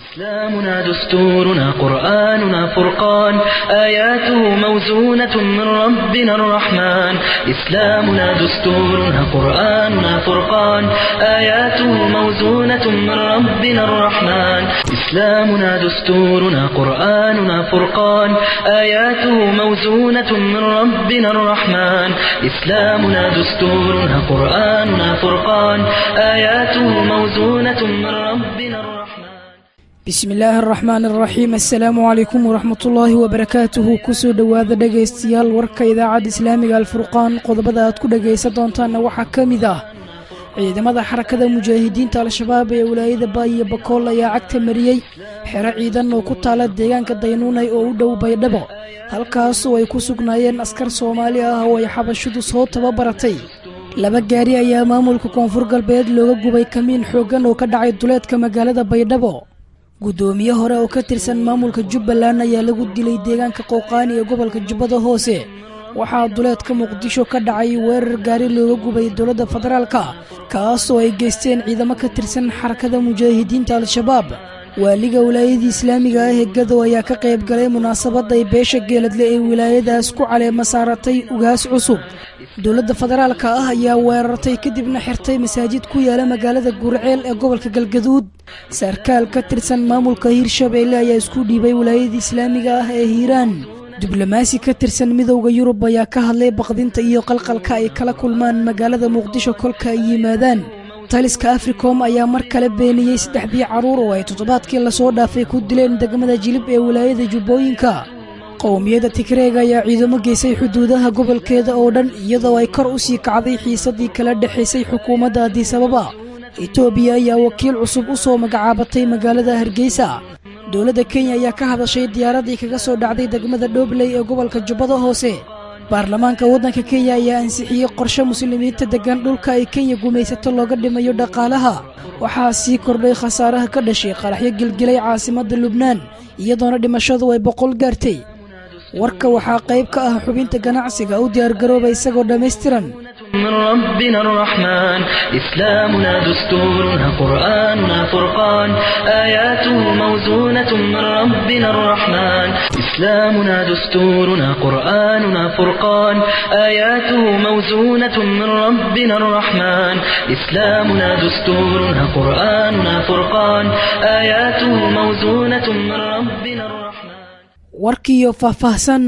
إسلامنا دستورنا قرآننا فرقان آياته موزونة من ربنا الرحمن إسلامنا دستورنا قرآننا فرقان آياته موزونة من ربنا الرحمن إسلامنا دستورنا قرآننا فرقان آياته موزونة من ربنا الرحمن إسلامنا دستورنا قرآننا فرقان آياته موزونة من ربنا الرحمن bismi illaahi araxmaan araxiim assalaamu calaykum waraxmatullaahi wabarakaatuhu kusoo dhowaada dhegaystayaal warka idaacadda islaamiga alfurqaan qodobada aad ku dhegaysan doontaanna waxaa ka mid ah ciidamada xarakada mujaahidiinta al-shabaab ee walaayada baayiyo bakool ayaa cagta mariyey xero ciidan oo ku taala deegaanka daynuunay oo u dhow baydhabo halkaasoo ay ku sugnaayeen askar soomaali ah oo ay xabashidu soo tababaratay laba gaari ayaa maamulka koonfur galbeed looga gubay kamiin xooggan oo ka dhacay duleedka magaalada baydhabo guddoomiye hore oo ka tirsan maamulka jubbaland ayaa lagu dilay deegaanka qowqaani ee gobolka jubbada hoose waxaa duleedka muqdisho ka dhacay weerar gaari looga gubay dowladda federaalka kaasoo ay geysteen ciidamo ka tirsan xarakada mujaahidiinta al-shabaab waaliga wilaayadii islaamiga ah ee gadow ayaa ka qayb galay munaasabad ay beesha geeladle ee wilaayadaas ku caleema saaratay ugaas cusub dowladda federaalka ah ayaa weerartay kadibna xirtay masaajid ku yaala magaalada gurceel ee gobolka galgaduud sarkaal ka tirsan maamulka hiirshabeelle ayaa isku dhiibay wilaayadii islaamiga ah ee hiiraan diblomaasi ka tirsan midowda yurub ayaa ka hadlay baqdinta iyo qalqalka ay kala kulmaan magaalada muqdisho kolka ay yimaadaan taliska africom ayaa mar kale beeniyey saddexdii carruur oo ay toddobaadkii lasoo dhaafay ku dileen degmada jilib ee wilaayada jubbooyinka qowmiyadda tigreega ayaa ciidamo geysay xuduudaha gobolkeeda oo dhan iyadoo ay kor u sii kacday xiisadii kala dhexaysay xukuumadda adisababa etoobiya ayaa wakiil cusub u soo magacaabatay magaalada hargeysa dowladda kenya ayaa ka hadashay diyaaraddii kaga soo dhacday degmada dhobley ee gobolka jubbada hoose baarlamaanka waddanka kenya ayaa ansixiyey qorshe muslimiinta deggan dhulka ay kenya gumaysato looga dhimayo dhaqaalaha waxaa sii kordhay khasaaraha ka dhashay qaraxyo gilgilay caasimadda lubnaan iyadoona dhimashadu ay boqol gaartay warka waxaa qayb ka ah xubinta ganacsiga u diyaargarooba isagoo dhammaystiran من ربنا الرحمن إسلامنا دستورنا قرآننا فرقان آياته موزونة من ربنا الرحمن إسلامنا دستورنا قرآننا فرقان آياته موزونة من ربنا الرحمن إسلامنا دستورنا قرآننا فرقان آياته موزونة من ربنا الرحمن warkiiyo faahfaahsan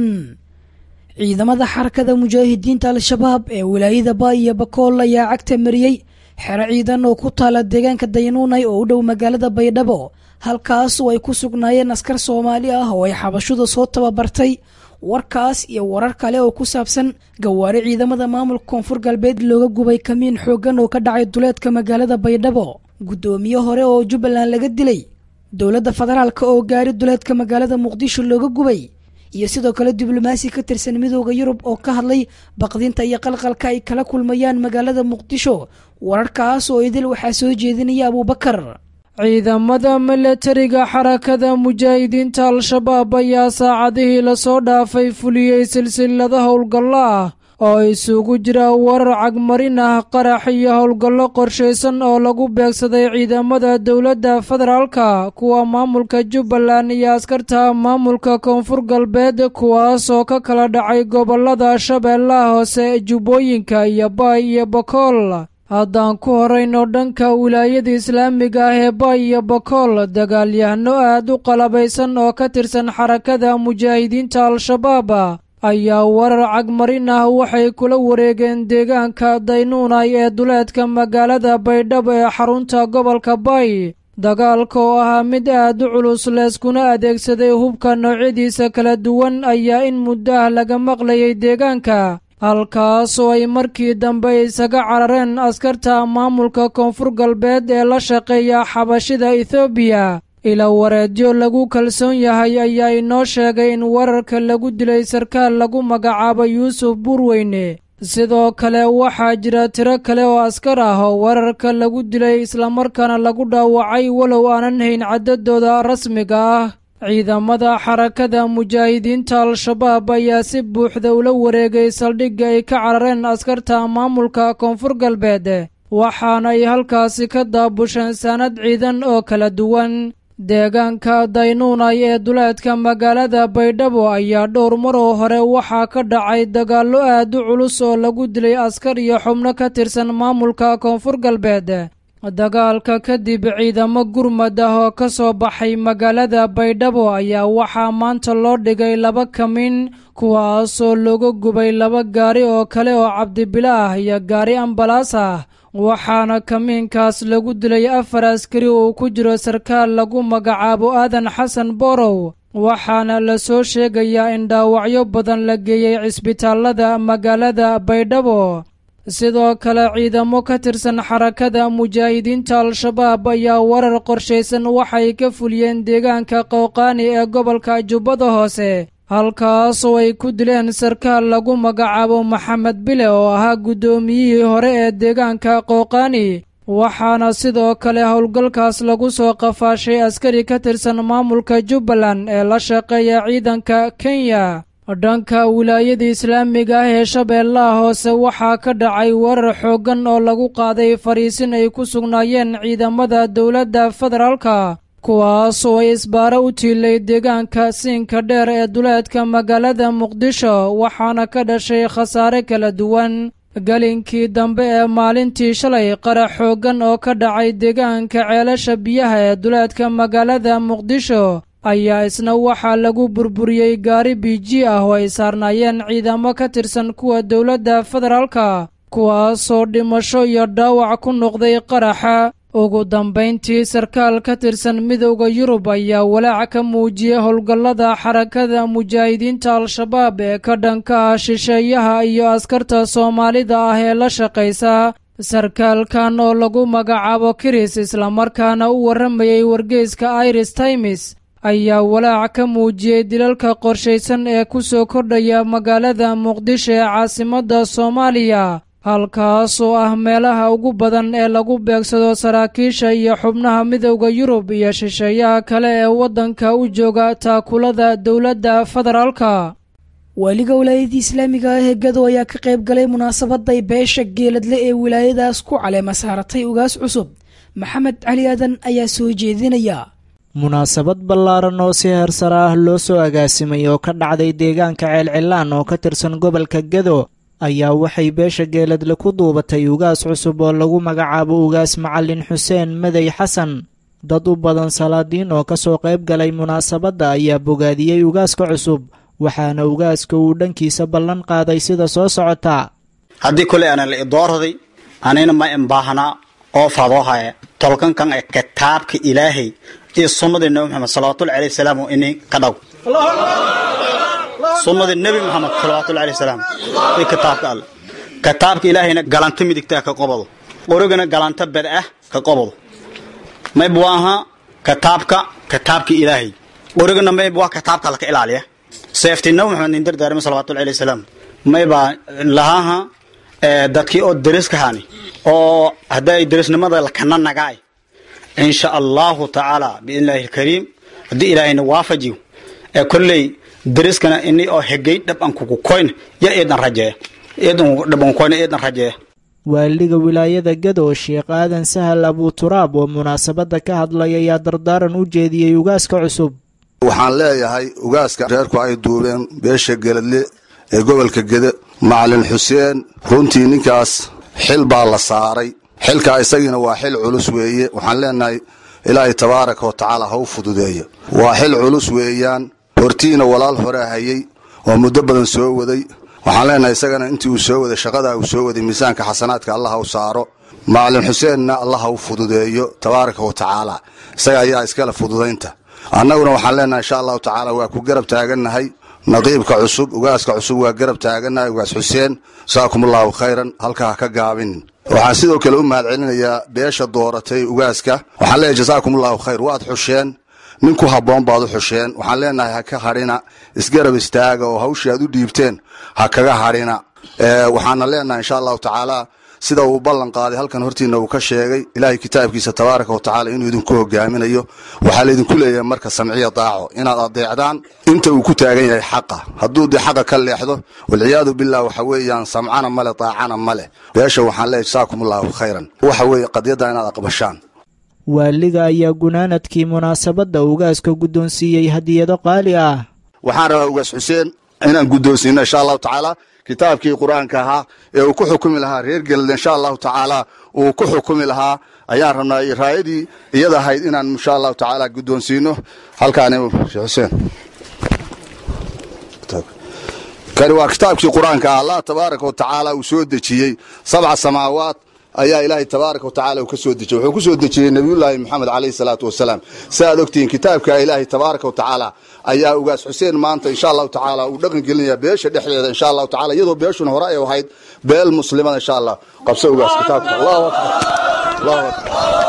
ciidamada xarakada mujaahidiinta al-shabaab ee wilaayada baayiyo bakool ayaa cagta mariyey xero ciidan oo ku taala deegaanka daynuunay oo u dhow magaalada baydhabo halkaasoo ay ku sugnaayeen askar soomaali ah oo ay xabashuda soo tababartay warkaas iyo warar kale oo ku saabsan gawaari ciidamada maamulka koonfur galbeed looga gubay kamiin xooggan oo ka dhacay duleedka magaalada baydhabo guddoomiye hore oo jubbaland laga dilay dowladda federaalka oo gaari duleedka magaalada muqdisho looga gubay iyo sidoo kale diblomaasi ka tirsan midooda yurub oo ka hadlay baqdinta iyo qalqalka ay kala kulmayaan magaalada muqdisho wararkaas oo idil waxaa soo jeedinaya abuubakar ciidamada milatariga xarakada mujaahidiinta al-shabaab ayaa saacadihii lasoo dhaafay fuliyey silsilada howlgallo ah oo isugu jira warar cagmarin ah qarax iyo howlgallo qorshaysan oo lagu beegsaday ciidamada dowladda federaalka kuwa maamulka jubbaland iyo askarta maamulka koonfur galbeed kuwaasoo ka kala dhacay gobollada shabeellaha hoose jubbooyinka iyo baay iyo bakool haddaan ku horayno dhanka wilaayada islaamiga ah ee baay iyo bakool dagaalyahano aad u qalabaysan oo ka tirsan xarakada mujaahidiinta al-shabaab ayaa warar cagmarin ah waxay kula wareegeen deegaanka daynuunay ee duleedka magaalada baydhabo ee xarunta gobolka bay dagaalka oo ahaa mid aad u culus leeskuna adeegsaday hubka noocyadiisa kala duwan ayaa in muddo ah laga maqlayay deegaanka halkaasoo ay markii dambe isaga carareen askarta maamulka koonfur galbeed ee la shaqeeya xabashida ethoobiya ila wareedyo lagu kalsoon yahay ayaa inoo sheegay in wararka lagu dilay sarkaal lagu magacaabo yuusuf buurweyne sidoo kale waxaa jira tiro kale oo askar ah oo wararka lagu dilay islamarkaana lagu dhaawacay walow aanan hayn caddadooda rasmiga ah ciidamada xarakada mujaahidiinta al-shabaab ayaa si buuxda ula wareegay saldhigga ay ka carareen askarta maamulka koonfur galbeed waxaana ay halkaasi ka daabusheen saanad ciidan oo kala duwan deegaanka daynuunay ee duleedka magaalada baydhabo ayaa dhowr maroo hore waxaa ka dhacay dagaallo aad u culus oo lagu dilay askar iyo xubno ka tirsan maamulka koonfur galbeed dagaalka kadib ciidamo gurmad ah oo ka soo baxay magaalada baydhabo ayaa waxaa maanta loo dhigay laba kamin kuwaasoo lagu gubay laba gaari oo kale oo cabdibila ah iyo gaari ambalaas ah waxaana kamiinkaas lagu dilay afar askari uu ku jiro sarkaal lagu magacaabo aadan xasan borow waxaana la soo sheegayaa in dhaawacyo badan la geeyey cisbitaalada magaalada baydhabo sidoo kale ciidamo ka tirsan xarakada mujaahidiinta al-shabaab ayaa warar qorshaysan waxay ka fuliyeen deegaanka qowqaani ee gobolka jubbada hoose halkaasoo ay ku dileen sarkaal lagu magacaabo maxamed bile oo ahaa guddoomiyihii hore ee deegaanka qowqaani waxaana sidoo kale howlgalkaas lagu soo qafaashay askari ka tirsan maamulka jubbaland ee la shaqeeya ciidanka kenya dhanka wilaayada islaamiga ah ee shabeellaha hoose waxaa ka dhacay weerar xooggan oo lagu qaaday fariisin ay ku sugnaayeen ciidamada dowladda federaalka kuwaasoo ay isbaaro u tiilay deegaanka siinka dheer ee duleedka magaalada muqdisho waxaana ka dhashay khasaare kala duwan gelinkii dambe ee maalintii shalay qarax xooggan oo ka dhacay deegaanka ceelasha biyaha ee duleedka magaalada muqdisho ayaa isna waxaa lagu burburiyey gaari biiji ah oo ay saarnaayeen ciidamo ka tirsan kuwa dowladda federaalka kuwaasoo dhimasho iyo dhaawac ku noqday qaraxa ugu dambayntii sarkaal ka tirsan midowda yurub ayaa walaac ka muujiyey howlgallada xarakada mujaahidiinta al-shabaab ee ka dhanka ah shisheeyaha iyo askarta soomaalida ah ee la shaqaysa sarkaalkan oo lagu magacaabo kiris islamarkaana u warramayey wargeyska iris times ayaa walaac ka muujiyey dilalka qorshaysan ee ku soo kordhaya magaalada muqdisho ee caasimadda soomaaliya halkaasoo ah meelaha ugu badan ee lagu beegsado saraakiisha iyo xubnaha midowda yurub iyo shisheeyaha kale ee waddanka u jooga taakulada dowladda federaalka waaliga wilaayadii islaamiga ah ee gado ayaa ka qayb galay munaasabaday beesha geeladle ee wilaayadaas ku caleema saaratay ugaas cusub maxamed cali aadan ayaa soo jeedinaya munaasabad ballaaran oo si heersare ah loo soo agaasimay oo ka dhacday deegaanka ceelcilaan oo ka tirsan gobolka gado ayaa waxay beesha geeladle ku duubatay ugaas cusub oo lagu magacaabo ugaas macalin xuseen madey xasan dad u badan salaadiin oo ka soo qayb galay munaasabadda ayaa bogaadiyey ugaaska cusub waxaana ugaaska uu dhankiisa ballan qaaday sida soo socota haddii koley ana la idoorday anina ma imbaahnaa oo fadoohaya tolkankan ee kitaabka ilaahay iyo sunnadii nabi maxamed salawatullahi alayhi salaam ini ka dhaw sunnadii nebi maxamed salawatullahi alayhi salaam iyo kitaabka alle kitaabka ilaahayna galanta midigtaa ka qobado qorigana galanta bad ah ka qobado mayb waa ahaa kitaabka kitaabka ilaahay qorigana mayb waa kitaabka laka ilaaliya seeftii nabi maxamed nin dardaarima salawatullahi alayhi salaam maybaa lahaaha dadkii oo deriskahani oo hadday derisnimada lakana nagaay insha allahu tacaala biidnillahi alkariim haddii ilaahayna waafajiyo ee kolley deriskana ini oo hegay dhab an kugu koyn ya eedan rajeeya eedan dhab an koyn eedan rajeeya waaliga wilaayada gado sheekh aadan sahal abuturaab oo munaasabadda ka hadlay ayaa dardaaran u jeediyey ugaaska cusub waxaan leeyahay ugaaska reerku ay duubeen beesha geladle ee gobolka gede macalin xuseen runtii ninkaas xil baa la saaray xilkaa isagiina waa xil culus weeye waxaan leenahay ilaahay tabaaraka wa tacaala ha u fududeeyo waa xil culus weeyaan hortiina walaal horea hayey oo muddo badan soo waday waxaan leenahay isagana intii uu soo waday shaqadaa uu soo waday miisaanka xasanaadka allah ha u saaro macalin xuseenna allah ha u fududeeyo tabaaraka wa tacaala isaga ayaa iskale fududaynta annaguna waxaan leenahay insha allahu tacaala waa ku garab taagannahay naqiibka cusub ugaaska cusub waa garab taagannahay ugaas xuseen jasaakum allahu khayran halka ha ka gaabin waxaan sidoo kale u mahad celinayaa beesha dooratay ugaaska waxaan leeyahay jasaakum allahu khayr waad xusheen nin ku habboon baad u xusheen waxaan leenahay ha ka hadhina isgarab istaaga oo hawshii aad u dhiibteen ha kaga hadhina waxaana leenahay insha allahu tacaala sida uu ballan qaaday halkan hortiina uu ka sheegay ilaahay kitaabkiisa tabaaraka wa tacala inuu idinku hogaaminayo waxaa laydinku leeyahay marka samciya daaco inaad adeecdaan inta uu ku taagan yahay xaqa hadduu dee xaqa ka leexdo walciyaadu billah waxa weeyaan samcana male daacana male beesha waxaan leeyahay jasaakum allahu khayran waxa weeye qadyadda inaad aqbashaan waaliga ayaa gunaanadkii munaasabadda ugaaska guddoonsiiyey hadiyado qaali ah waxaan rabaa ugaas xuseen inaan guddoonsiino insha allahu tacaala kitaabkii qur-aanka ahaa ee uu ku xukumi lahaa reer gelada insha allahu tacaala uu ku xukumi lahaa ayaan rabnaa raayadii iyada ahayd inaan insha allahu tacaala guddoonsiino halkaani sheekh xuseen kani waa kitaabkii qur-aanka ah allah tabaaraka wa tacaala uu soo dejiyey sabca samaawaat ayaa ilaahay tabaaraka wa tacala uu ka soo dejiyey wuxuu ku soo dejiyey nebiyullaahi moxamed calayhi salaatu wasalaam si aad ogtihiin kitaabka ilaahay tabaaraka wa tacaala ayaa ugaas xuseen maanta insha allahu tacaala uu dhaqan gelinaya beesha dhexdeeda insha allahu tacala iyadoo beeshuna hore ay ahayd beel muslimada insha allah qabso ugaas kitaabka allahu akbar allahu akbar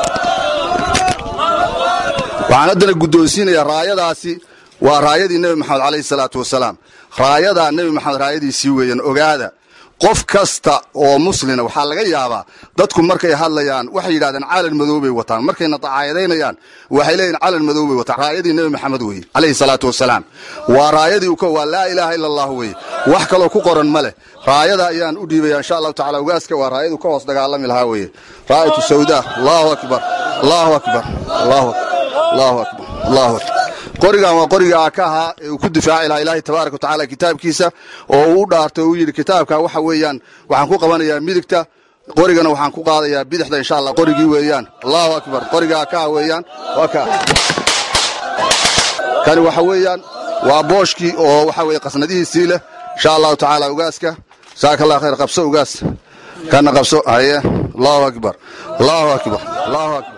waxaan haddana guddoonsiinayaa raayadaasi waa raayadii nebi maxamed calayhi salaatu wasalaam raayadaa nebi maxamed raayadiisii weeyaan ogaada qof kasta oo muslina waxaa laga yaabaa dadku markay hadlayaan waxay yidhahdeen calan madow bay wataan markayna dacaayadaynayaan waxay leeyihin calan madow bay wataan raayadii nebi maxamed weeye calayhi salaatu wasalaam waa raayadii waa laa ilaaha ila allah weeye wax kaloo ku qoran ma leh raayada ayaan u dhiibaya insha allahu tacala ugaaska waa raayadu ka hoos dagaalami lahaa weeye raayatu sawda allahu akbar allahu akbar allahu akbar allahu akbar allahu akbar qorigan waa qoriga aa ka ahaa ee uu ku difaaci lahaa ilaahay tabaaraka wa tacaala kitaabkiisa oo uu u dhaartay uu yidhi kitaabka waxa weeyaan waxaan ku qabanayaa midigta qorigana waxaan ku qaadayaa bidixda insha allah qorigii weeyaan allahu akbar qoriga aa ka ah weeyaan waa ka kani waxa weeyaan waa booshkii oo waxa weye qasnadihiisii leh insha allahu tacaala ugaaska jasaaka allah khayr qabso ugaas kana qabso haye allahu akbar allahu akbar allahu akbar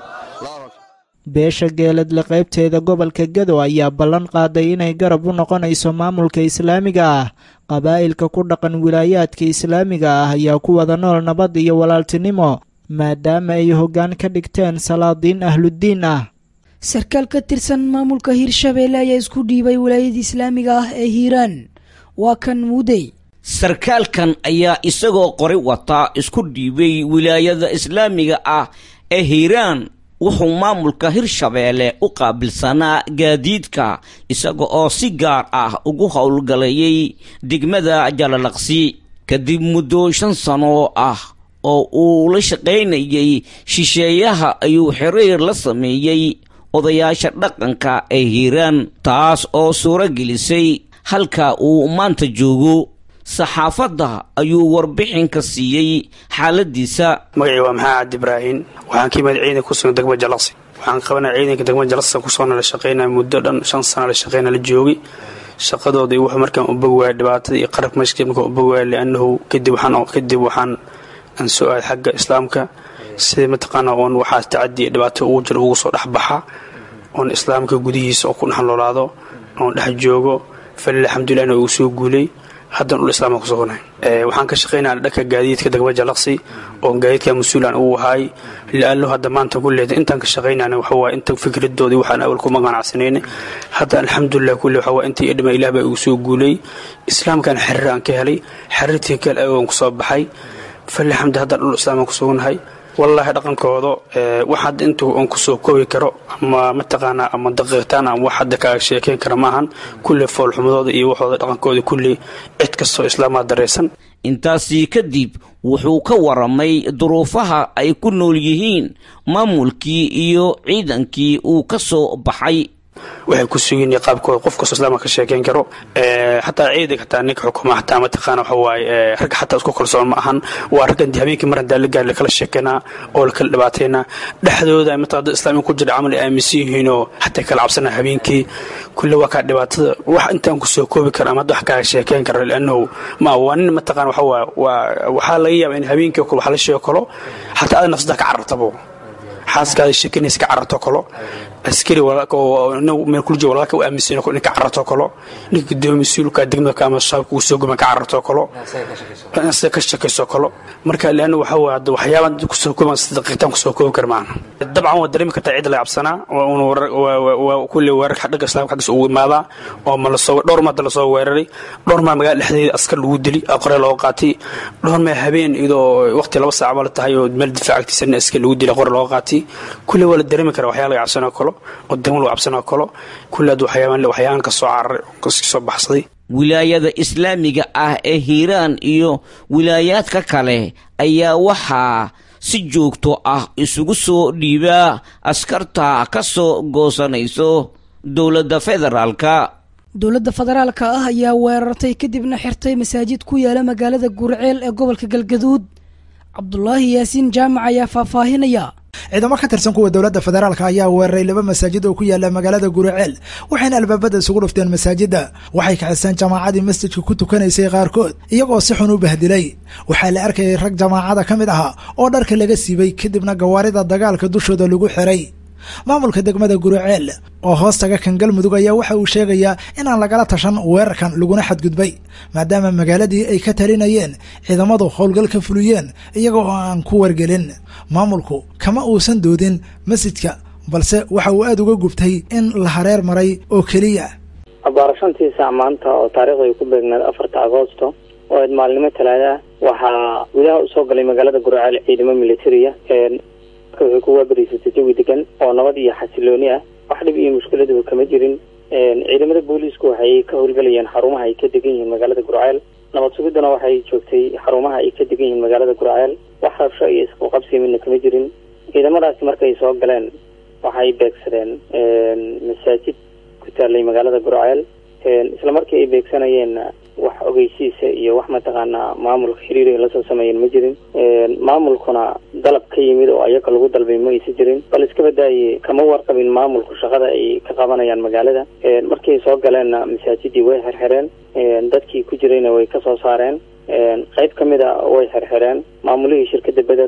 beesha geeladle qaybteeda gobolka gado ayaa ballan qaaday inay garab u noqonayso maamulka islaamiga ah qabaa'ilka ku dhaqan wilaayaadka islaamiga ah ayaa ku wada nool nabad iyo walaaltinimo maadaama ay hoggaan ka dhigteen salaadiin ahluddiin ah sarkaal ka tirsan maamulka hirshabeelle ayaa isku dhiibay wilaayada islaamiga ah ee hiiraan waa kan muudey sarkaalkan ayaa isagoo qori wata isku dhiibay wilaayada islaamiga ah ee hiiraan wuxuu maamulka hirshabeelle u qaabilsanaa gaadiidka isaga oo si gaar ah ugu howlgalayay degmada jalalaqsi kadib muddo shan sano ah oo uu la shaqaynayay shisheeyaha ayuu xiriir la sameeyey odayaasha dhaqanka ee hiiraan taas oo suuro gelisay halka uu maanta joogo saxaafadda ayuu warbixin ka siiyey xaaladiisa magacii waa maxaa cabdi ibraahin waxaan ka imid ciidanka kusugan degmada jalaqsi waxaan qabanaya ciidanka degmada jalaqsi kusoona la shaqaynaya muddo dhan shan sana la shaqayna la joogay shaqadoodii wuxuu markaan u bog waaya dhibaatada iyo qarabka meeshka markaan u bog waaya liannahu kadib waxaan kadib waxaan aan soo aaday xagga islaamka sida mataqaana oon waxaas tacadi iyo dhibaato ugu jiro ugu soo dhexbaxa oon islaamka gudihiisa oo ku dhex noolaado oon dhex joogo falil alxamdulilah ina ugu soo guulay haddan ul islaama ku sugnahay waxaan ka shaqaynaa dhanka gaadiidka degmada jalaqsi oo gaadiidka mas-uulan uu ahaay liallo hadda maanta kulleeda intaan ka shaqaynana waxa waa inta fikradoodii waxaan awal kuma ganacsanayna hadda alxamdulilah kulle waxa waa intii idhima ilaah baa igu soo guulay islaamkan xiriir aan ka helay xiriirtii kale agoon kusoo baxay falil xamdi haddan dhul islaama ku sugnahay wallaahi dhaqankooda wax hadda intuu on kusoo koobi karo ama mataqaanaa ama daqiiqtaan ama wax hadda kaaga sheekayn kara maahan kulle foolxumadooda iyo waxooda dhaqankooda kulle cid kastoo islaamaa daraysan intaasii kadib wuxuu ka waramay duruufaha ay ku nool yihiin maamulkii iyo ciidankii uu ka soo baxay waxay ku sugiin qaabkooda qof kastoo islaamka ka sheekayn karo xataa ciidanka xataa ninka xukuma xataa mataqaana waxa waaye ragga xataa isku kalsoon ma ahan waa raggan dee habeenkii mar hadaa la gaari lakala sheekaynaa oo lakala dhibaataynaa dhexdooda mataa dad islaamiga ku jira camal ay aaminsan yihiinoo xataa kala cabsanaa habeenkii kulle waa kaa dhibaatada wax intaan kusoo koobi karo ama wax kaaga sheekayn karo liannahu ma waa nin mataqaana waxa waa waa waxaa laga yaabaa in habeenkii wax la sheego kalo xataa ada nafsada ka carartabo xaaskaada sheekanaysa ka cararto kalo askari meel kulji walaalka u aaminsan ninka cararto kalo ninka gudoomiye mas-uulka degmada ama shaabka uu soo guma ka cararto kalo asaga ka shakayso kalo marka leanna waxa waa hadda waxyaabaan kusoo kooban sida daqiiqtaan kusoo koobi kara maaha dabcan waa dareemi kartaa cid la cabsanaa waa kulle weerar dhagga islaamka xaggiisa ugu imaadaa oo ma lasoo dhowr maada lasoo weeraray dhowr maa magaala dhexdeeda askar lagu dili aqore looga qaatay dhowr maa habeen iyadoo waqti laba saac la tahay oo meel difaac agtiisa askar lagu dili aqore looga qaatay kulle waa la dareemi karaa waxyaa laga cabsanoo kalo oo degmo lagu cabsanoo kalo kulle ad waxyaabaan waxyaaban ka soo cararay kasoo baxsaday wilaayada islaamiga ah ee hiiraan iyo wilaayaadka kale ayaa waxaa si joogto ah isugu soo dhiibaa askarta ka soo goosanayso dowladda federaalka dowladda federaalka ah ayaa weerartay kadibna xirtay masaajid ku yaala magaalada gurceel ee gobolka galgaduud cabdulaahi yaasiin jaamac ayaa faahfaahinaya ciidamo ka tirsan kuwa dowladda federaalka ayaa weeraray laba masaajid oo ku yaala magaalada guriceel waxayna albaabada isugu dhufteen masaajidda waxay kaxiseen jamaacadii masjidka ku tukanaysay qaarkood iyagoo si xun u bahdilay waxaa la arkayay rag jamaacada ka mid ahaa oo dharka laga siibay kadibna gawaarida dagaalka dushooda lagu xiray maamulka degmada guriceel oo hoostaga kan galmudug ayaa waxa uu sheegayaa inaan lagala tashan weerarkan laguna xadgudbay maadaama magaaladii ay ka talinayeen ciidamadu howlgal ka fuliyeen iyaga oo aan ku wargelin maamulku kama uusan doodin masjidka balse waxa uu aada uga gubtay in la hareer maray oo keliya abaarashantii saac maanta oo taariikhda ay ku beegnaed afarta agoosto oo eed maalnimo talaada waxaa gudaha usoo galay magaalada guriceel ciidamo militariya waxay ku waabariysatay jawi degan oo nabad iyo xasilooni ah wax dhib iyo mushkiladaba kama jirin ciidamada booliisku waxay ka howlgalayeen xarumaha ay ka degan yihiin magaalada gurceel nabad sugiduna waxay joogtay xarumaha ay ka degan yihiin magaalada gurceel wax rabsho iyo isqabqabsi midna kama jirin ciidamadaasi markay soo galeen waxay beegsadeen masaajid ku taalay magaalada gurceel isla markii ay beegsanayeenna wax ogeysiisa iyo wax mataqaanaa maamulka xiriir lasoo sameeyeen ma jirin maamulkuna dalab ka yimid oo ayaga lagu dalbay ma aysa jirin bal iska badaaye kama warqabin maamulku shaqada ay ka qabanayaan magaalada markay soo galeenna masaajidii way xirxireen dadkii ku jirayna way ka soo saareen qayb ka mid a way xirxireen maamulihii shirkadda beder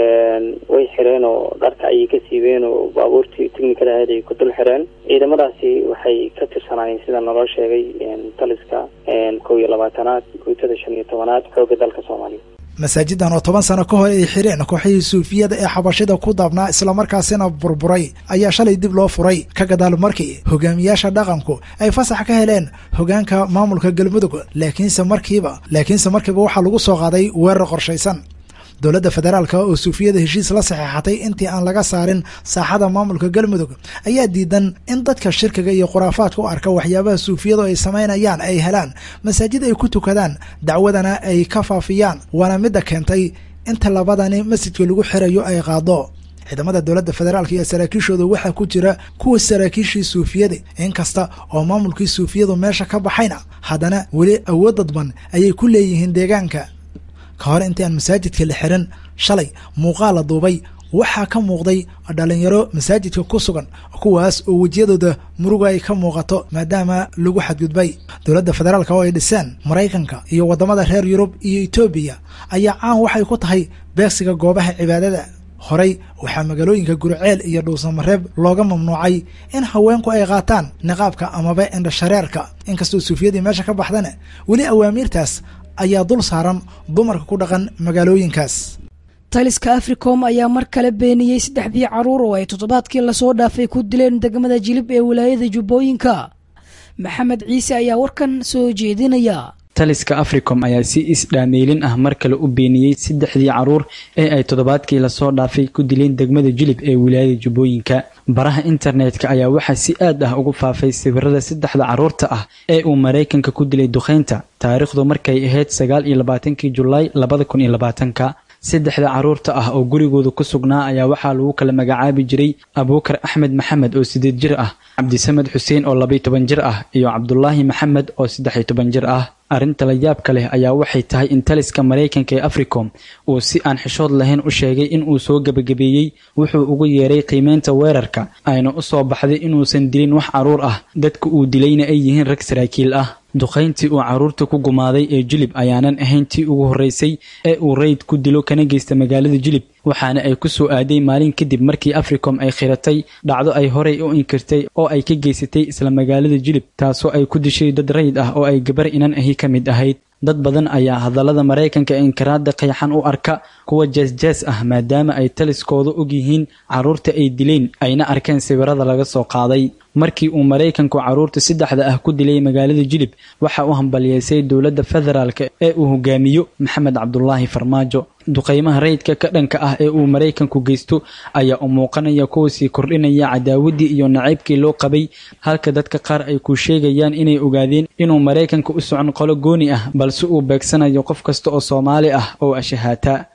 way xireen oo dharka ayay ka siibeen oo baabuurtii technikada ahayd ay ku dul xireen ciidamadaasi waxay ka tirsanaayeen sida naloo sheegay taliska kow iyo labaatanaad guutada shan iyo tobanaad xoogga dalka soomaaliya masaajidan oo toban sano ka hor ay xireen kooxihii suufiyada ee xabashida ku daabnaa islamarkaasina burburay ayaa shalay dib loo furay ka gadaal markii hogaamiyaasha dhaqanku ay fasax ka heleen hogaanka maamulka galmudug laakiinse markiiba laakiinse markiiba waxaa lagu soo qaaday weerar qorshaysan dowladda federaalka oo suufiyada heshiis la saxeexatay intii aan laga saarin saaxada maamulka galmudug ayaa diidan in dadka shirkiga iyo khuraafaadka u arka waxyaabaha suufiyadu ay samaynayaan ay helaan masaajid ay ku tukadaan dacwadana ay ka faafiyaan waana midda keentay inta labadani masjidka lagu xirayo ay qaado ciidamada dowladda federaalka iyo saraakiishooda waxaa ku jira kuwa saraakiishii suufiyada inkasta oo maamulkii suufiyadu meesha ka baxayna haddana weli awood dadban ayay ku leeyihiin deegaanka ka hor intii aan masaajidka la xiran shalay muuqaal la duubay waxaa ka muuqday dhalinyaro masaajidka ku sugan kuwaas oo wejiyadooda muruga ay ka muuqato maadaama lagu xadgudbay dowladda federaalka oo ay dhiseen maraykanka iyo waddamada reer yurub iyo etoobiya ayaa caan waxay ku tahay beegsiga goobaha cibaadada horey waxaa magaalooyinka guriceel iyo dhuusamareeb looga mamnuucay in haweenku ay qaataan niqaabka amaba indhashareerka inkastoo suufiyadii meesha ka baxdana weli awaamiirtaas ayaa dul saaran dumarka ku dhaqan magaalooyinkaas taliska africom ayaa mar kale beeniyey saddexdii caruur oo ay toddobaadkii lasoo dhaafay ku dileen degmada jilib ee wilaayada jubbooyinka maxamed ciise ayaa warkan soo jeedinaya taliska africom ayaa si is-dhaameylin ah mar kale u beeniyey saddexdii caruur ee ay toddobaadkii lasoo dhaafay ku dileen degmada jilib ee wilaayada jubbooyinka baraha internetka ayaa waxaa si aad ah ugu faafay sawirada saddexda caruurta ah ee uu maraykanka ku dilay duqeynta taariikhdu markay ahayd sagaal iyo labaatankii julaay labada kun iyo labaatanka saddexda caruurta ah oo gurigooda ku sugnaa ayaa waxaa lagu kala magacaabi jiray abuukar axmed maxamed oo sideed jir ah cabdisamed xuseen oo labaiy toban jir ah iyo cabdulaahi maxamed oo saddexiyo toban jir ah arrinta la yaabka leh ayaa waxay tahay in taliska maraykanka ee africom uu si aan xishood lahayn u sheegay in uu soo gebagabeeyey wuxuu ugu yeeray qiimeynta weerarka ayna u soo baxday inuusan dilin wax caruur ah dadka uu dilayna ay yihiin rag saraakiil ah duqayntii uu caruurta ku gumaaday ee jilib ayaanan ahayn tii ugu horreysay ee uu rayd ku dilo kana geysta magaalada jilib waxaana ay ku soo aaday maalin kadib markii africom ay khiratay dhacdo ay horey u inkirtay oo ay ka geysatay isla magaalada jilib taasoo ay ku dishay dad rayid ah oo ay gabar inan ahi ka mid ahayd dad badan ayaa hadallada maraykanka ee inkiraada qayxan u arka kuwa jees-jees ah maadaama ay taliskooda og yihiin caruurta ay dileen ayna arkeen sawirada laga soo qaaday markii uu maraykanku caruurta saddexda ah ku dilay magaalada jilib waxa uu hambaliyeysay dowladda federaalka ee uu hogaamiyo maxamed cabdulaahi farmaajo duqaymaha rayidka ka dhanka ah ee uu maraykanku geysto ayaa u muuqanaya kuwa sii kordhinaya cadaawaddii iyo nacaybkii loo qabay halka dadka qaar ay ku sheegayaan inay ogaadeen inuu maraykanka u socon qolo gooni ah balse uu beegsanayo qof kasta oo soomaali ah oo ashahaataa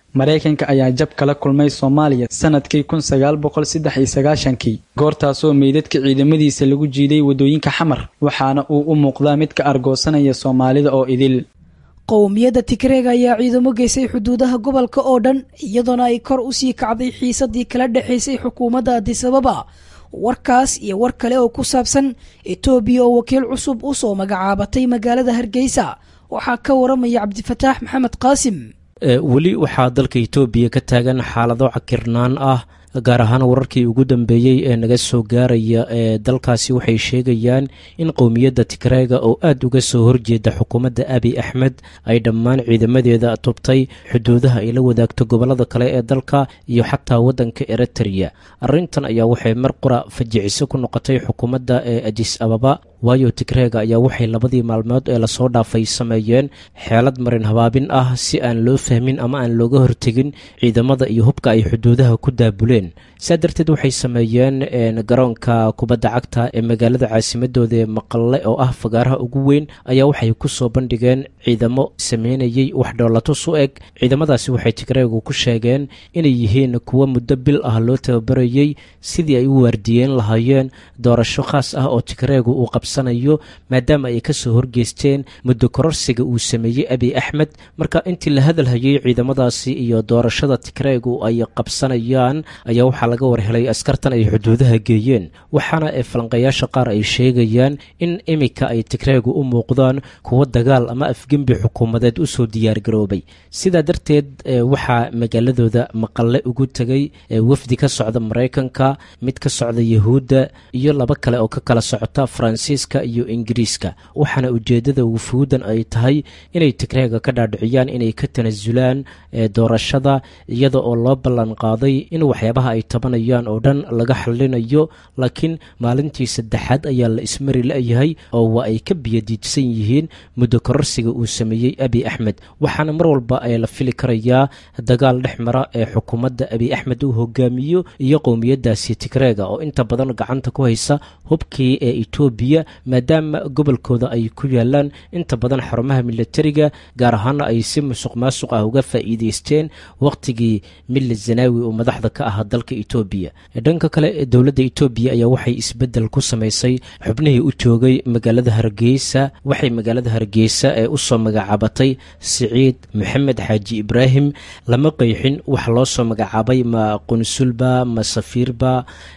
maraykanka ayaa jab kala kulmay soomaaliya sanadkii kun sagaal boqol saddex iyo sagaashankii goortaasoo meydadka ciidamadiisa lagu jiiday waddooyinka xamar waxaana uu u muuqdaa mid ka argoosanaya soomaalida oo idil qowmiyadda tigreega ayaa ciidamo geysay xuduudaha gobolka oo dhan iyadoona ay kor u sii kacday xiisadii kala dhexaysay xukuumadda adisababa warkaas iyo war kale oo ku saabsan etoobiya oo wakiil cusub u soo magacaabatay magaalada hargeysa waxaa ka waramaya cabdifataax maxamed qaasim weli waxaa dalka etoobiya ka taagan xaalado cakirnaan ah gaar ahaan wararkii ugu dambeeyey ee naga soo gaaraya ee dalkaasi waxay sheegayaan in qowmiyadda tigreega oo aada uga soo horjeeda xukuumadda abi axmed ay dhammaan ciidamadeeda tubtay xuduudaha ay la wadaagto gobollada kale ee dalka iyo xataa waddanka eritrea arrintan ayaa waxay mar qura fajiciso ku noqotay xukuumadda ee adis ababa waayo tigreega ayaa waxay labadii maalmood ee lasoo dhaafay sameeyeen xeelad marin habaabin ah si aan loo fahmin ama aan looga hortegin ciidamada iyo hubka ay xuduudaha ku daabuleen saa darteed waxay sameeyeen garoonka kubadda cagta ee magaalada caasimadooda ee maqalle oo ah fagaaraha ugu weyn ayaa waxay ku soo bandhigeen ciidamo sameynayey wax dhoolatus u eg ciidamadaasi waxay tigreegu ku sheegeen inay yihiin kuwo muddo bil ah loo tababarayey sidii ay u waardiyeen lahaayeen doorasho khaas ah oo tigreegu uu qabsanayo maadaama ay ka soo horgeysteen muddo kororsiga uu sameeyey abi axmed marka intii la hadalhayey ciidamadaasi iyo doorashada tigreegu ay qabsanayaan ayaa waxaa laga warhelay askartan ay xuduudaha geeyeen waxaana ee falanqayaasha qaar ay sheegayaan in iminka ay tigreegu u muuqdaan kuwo dagaal ama afgembi xukuumadeed usoo diyaargaroobay sidaa darteed waxaa magaaladooda maqalle ugu tegay wafdi ka socda maraykanka mid ka socda yahuudda iyo laba kale oo ka kala socota faransiiska iyo ingiriiska waxaana ujeeddada wufuuddan ay tahay inay tigreega ka dhaadhiciyaan inay ka tanasulaan doorashada iyada oo loo ballan qaaday in waxyaabaha ay tabanayaan oo dhan laga xallinayo laakiin maalintii saddexaad ayaa la ismari la-yahay oo waa ay ka biyadiidsan yihiin muddo kororsiga uu sameeyey abi axmed waxaana mar walba ay la fili karayaa dagaal dhex mara ee xukuumadda abi axmed uu hogaamiyo iyo qowmiyadaasi tigreega oo inta badan gacanta ku haysa hubkii ee etoobiya maadaama gobolkooda ay ku yaalaan inta badan xarumaha milatariga gaar ahaana ay si musuq maasuq ah uga faa'iideysteen wakhtigii mille zanaawi oo madaxda ka ahaa dalka etoobiya dhanka kale dowladda etoobiya ayaa waxay isbeddel ku samaysay xubnihii u joogay magaalada hargeysa waxay magaalada hargeysa ee u soo magacaabatay siciid maxamed xaaji ibraahim lama qeyxin waxa loo soo magacaabay ma qunsulba ma safiirba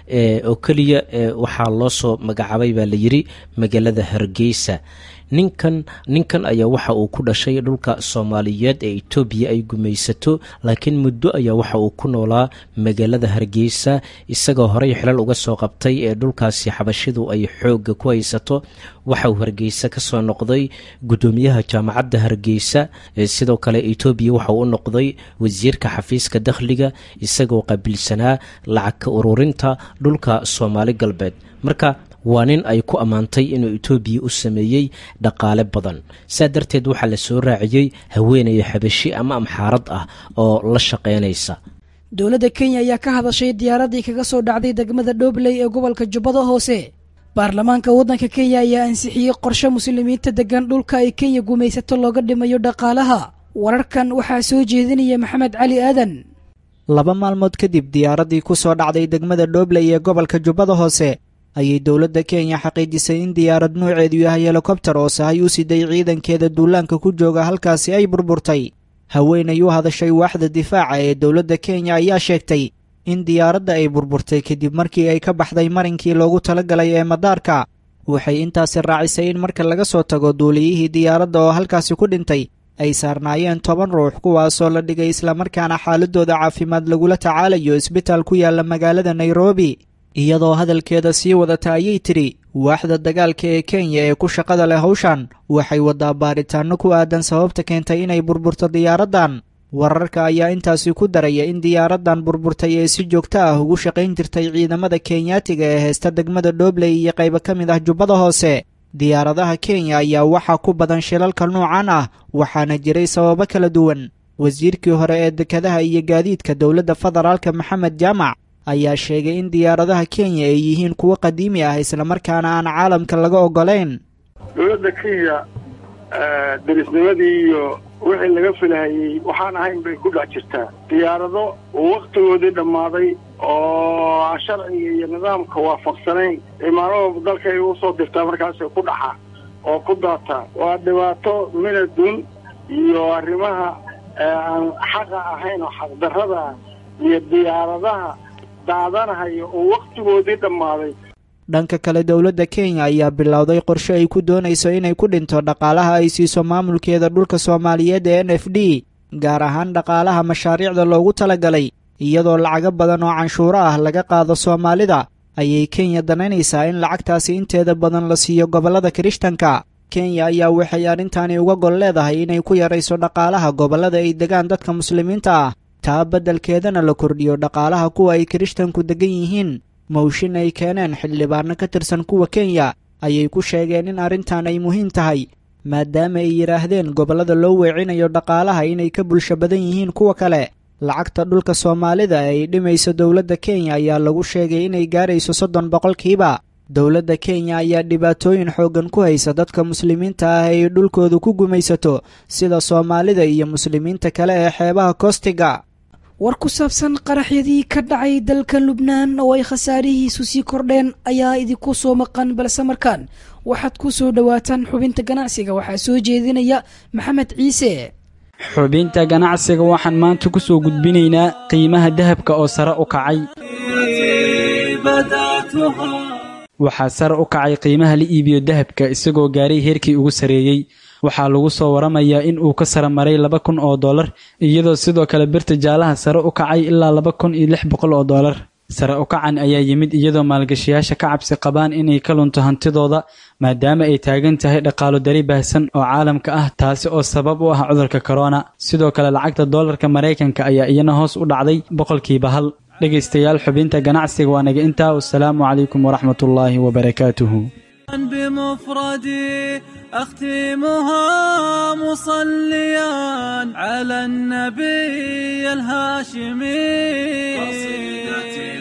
oo keliya waxaa loo soo magacaabay baa la yiri magaalada hargeysa ninkan ninkan ayaa waxa uu ku dhashay dhulka soomaaliyeed ee etoobiya ay gumaysato laakiin muddo ayaa waxa uu ku noolaa magaalada hargeysa isagoo horey xilal uga soo qabtay ee dhulkaasi xabashidu ay xoogga ku haysato waxa uu hargeysa ka soo noqday guddoomiyaha jaamacadda hargeysa sidoo kale etoobiya waxa uu u noqday wasiirka xafiiska dakhliga isagoo qaabilsanaa lacag ka ururinta dhulka soomaali galbeed marka waa nin ay ku ammaantay inuu etoobiya u sameeyey dhaqaale badan saa darteed waxaa la soo raaciyey haweenaya xabashi ama amxaarad ah oo la shaqaynaysa dowladda kenya ayaa ka hadashay diyaaradii kaga soo dhacday degmada dhobley ee gobolka jubbada hoose baarlamaanka waddanka kenya ayaa ansixiyey qorshe muslimiinta degan dhulka ay kenya gumaysato looga dhimayo dhaqaalaha wararkan waxaa soo jeedinaya maxamed cali aadan laba maalmood kadib diyaaradii ku soo dhacday degmada dhobley ee gobolka jubbada hoose ayay dowladda kenya xaqiijisay in diyaarad nuuceedu yahay helikobtar oo sahay u siday ciidankeeda duulaanka ku jooga halkaasi ay burburtay haweenay u hadashay waaxda difaaca ee dowladda kenya ayaa sheegtay in diyaaradda ay burburtay kadib markii ay ka baxday marinkii loogu talagalay ee madaarka waxay intaasi raacisay in marka laga soo tago duuliyihii diyaaradda oo halkaasi ku dhintay ay saarnaayeen toban ruux kuwaasoo la dhigay islamarkaana xaaladooda caafimaad lagula tacaalayo isbitaal ku yaala magaalada nairobi iyadoo hadalkeeda sii wadata ayay tidhi waaxda dagaalka ee kenya ee ku shaqada leh hawshan waxay waddaa baaritaanno ku aadan sababta keentay inay burburto diyaaraddan wararka ayaa intaasi ku daraya in diyaaraddan burburtay ee si joogto ah ugu shaqayn jirtay ciidamada kenyaatiga ee heesta degmada dhobley iyo qaybo ka mid ah jubbada hoose diyaaradaha kenya ayaa waxaa ku badan shilalka noocan ah waxaana jiray sababo kala duwan wasiirkii hore ee dekadaha iyo gaadiidka dowladda federaalka maxamed jaamac ayaa sheegay in diyaaradaha kenya ay yihiin kuwo qadiimi ah islamarkaana aan caalamka laga ogolayn dowladda kenya derisnimadii iyo wixii laga filahayey waxaan ahayn bay ku dhex jirtaa diyaarado waktigoodii dhammaaday oo aan sharciga iyo nidaamka waafaqsanayn imaanada dalka ay usoo dirtaa markaasay ku dhaxaa oo ku daataa waa dhibaato minadun iyo arrimaha aan xaqa ahayn oo xaqdarrada iyo diyaaradaha daadanahaya oo waktigoodii dhammaaday dhanka kale dowladda kenya ayaa bilowday qorshe ay ku doonayso inay ku dhinto dhaqaalaha ay siiso maamulkeeda dhulka soomaaliyeed ee n f d gaar ahaan dhaqaalaha mashaariicda loogu talagalay iyadoo lacago badan oo canshuuro ah laga qaado soomaalida ayay kenya danaynaysaa in lacagtaasi inteeda badan la siiyo gobollada kirishtanka kenya ayaa waxay arrintaani uga gol leedahay inay ku yarayso dhaqaalaha gobollada ay degaan dadka muslimiinta ah taa beddelkeedana la kordhiyo dhaqaalaha kuwa ay kirishtanku deggan yihiin mawshin ay keeneen xildhibaano ka tirsan kuwa kenya ayay ku sheegeen in arrintan ay muhiim tahay maadaama ay yidhaahdeen gobollada loo weecinayo dhaqaalaha inay ka bulsho badan yihiin kuwa kale lacagta dhulka soomaalida ee ay dhimayso dowladda kenya ayaa lagu sheegay inay gaarayso soddon boqolkiiba dowladda kenya ayaa dhibaatooyin xooggan ku haysa dadka muslimiinta ah ay dhulkooda ku gumaysato sida soomaalida iyo muslimiinta kale ee xeebaha koostiga war ku saabsan qaraxyadii ka dhacay dalka lubnaan oo ay khasaarihiisu sii kordheen ayaa idinku soo maqan balse markaan waxaad ku soo dhowaataan xubinta ganacsiga waxaa soo jeedinaya maxamed ciise xubinta ganacsiga waxaan maanta ku soo gudbinaynaa qiimaha dahabka oo sare u kacay waxaa sare u kacay qiimaha la iibiyo dahabka isagoo gaaray heerkii ugu sareeyey waxaa lagu soo waramayaa in uu ka sare maray laba kun oo dollar iyadoo sidoo kale birta jaalaha sare u kacay ilaa laba kun iyo lix boqol oo dollar sare u kacan ayaa yimid iyadoo maalgashayaasha ka cabsi qabaan inay ka lunto hantidooda maadaama ay taagan tahay dhaqaalo dari baahsan oo caalamka ah taasi oo sabab u ah cudurka korona sidoo kale lacagta doolarka maraykanka ayaa iyana hoos u dhacday boqolkiiba hal dhegaystayaal xubinta ganacsiga waa naga intaa wasalaamu calaykum waraxmatullaahi wabarakaatuhu بمفردي أختمها مصليا على النبي الهاشمي قصيدتي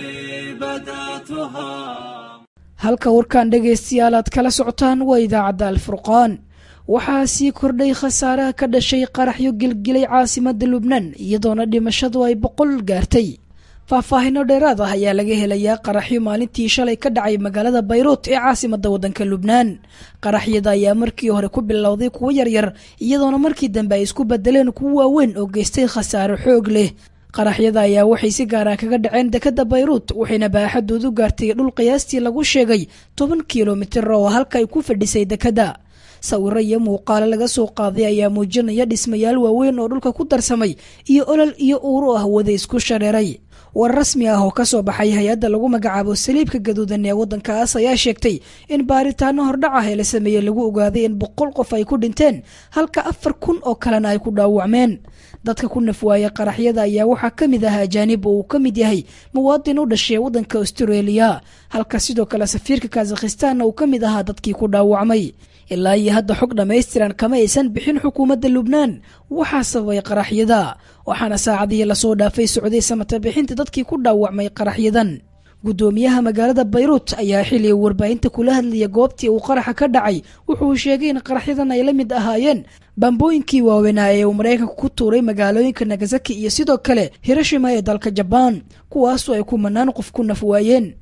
بدأتها halka warkan dhegaystayaal aad kala socotaan waa idaacadda alfurqaan waxaa sii kordhay khasaaraha ka dhashay qaraxyo gelgelay caasimadda lubnaan iyadoona dhimashadu ay boqol gaartay faahfaahino dheeraad ah ayaa laga helayaa qaraxyo maalintii shalay ka dhacay magaalada bayruut ee caasimadda waddanka lubnaan qaraxyada ayaa markii hore ku bilowday kuwo yaryar iyadoona markii dambe ay isku bedeleen kuwo waaweyn oo geystay khasaaro xoog leh qaraxyada ayaa waxay si gaara kaga dhaceen dekadda bayruut waxayna baaxadoodu gaartay dhul qiyaastii lagu sheegay toban kilomitir oo halka ay ku fadhisay dekadda sawiro iyo muuqaalo laga soo qaaday ayaa muujinaya dhismayaal waaweyn oo dhulka ku darsamay iyo olol iyo uuru ah wada isku shareeray war rasmi ah oo kasoo baxay hay-adda lagu magacaabo saliibka gaduudan ee waddankaas ayaa sheegtay in baaritaano hordhac ah ee la sameeyey lagu ogaaday in boqol qof ay ku dhinteen halka afar kun oo kalena ay ku dhaawacmeen dadka ku nafwaaya qaraxyada ayaa waxaa ka mid ah ajaanib oo uu ka mid yahay muwaadin u dhashay waddanka australia halka sidoo kale safiirka kazakhistanna uu ka mid ahaa dadkii ku dhaawacmay ilaa iyo hadda xog dhammaystiran kama aysan bixin xukuumadda lubnaan waxaa sababay qaraxyada waxaana saacadihii lasoo dhaafay socday samata bixinta dadkii ku dhaawacmay qaraxyadan guddoomiyaha magaalada bayruut ayaa xilliga warbaahinta kula hadlaya goobtii uu qaraxa ka dhacay wuxuu sheegay in qaraxyadan ay la mid ahaayeen bambooyinkii waaweynaa ee uu maraykanka ku tuuray magaalooyinka nagasaki iyo sidoo kale hiroshima ee dalka jabaan kuwaasoo ay kumanaan qof ku naf waayeen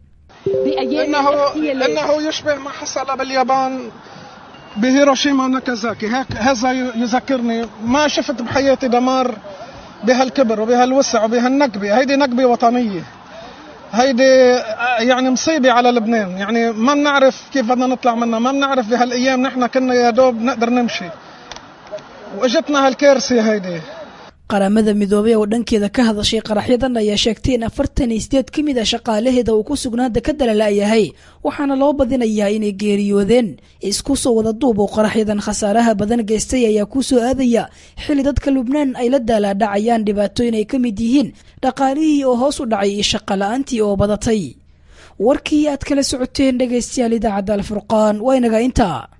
إنه يشبه ما حصل باليابان بهيروشيما وناكازاكي هيك هذا يذكرني ما شفت بحياتي دمار بهالكبر وبهالوسع وبهالنكبة هيدي نكبة وطنية هيدي يعني مصيبة على لبنان يعني ما بنعرف كيف بدنا نطلع منها ما بنعرف بهالأيام نحن كنا يا دوب نقدر نمشي واجتنا هالكارثة هيدي qaramada midoobay oo dhankeeda ka hadashay qaraxyadan ayaa sheegtay in afartan iyo sideed ka mid a shaqaalaheeda uu ku sugnaa dekadda lala-yahay waxaana loo badinayaa inay geeriyoodeen isku soo wada duub oo qaraxyadan khasaaraha badan geystay ayaa ku soo aadaya xilli dadka lubnaan ay la daalaadhacayaan dhibaatooyin ay ka mid yihiin dhaqaalihii oo hoos u dhacay iyo shaqa la-aantii oo badatay warkii aad kala socoteen dhegaystayaal idaacadda alfurqaan waa inaga intaa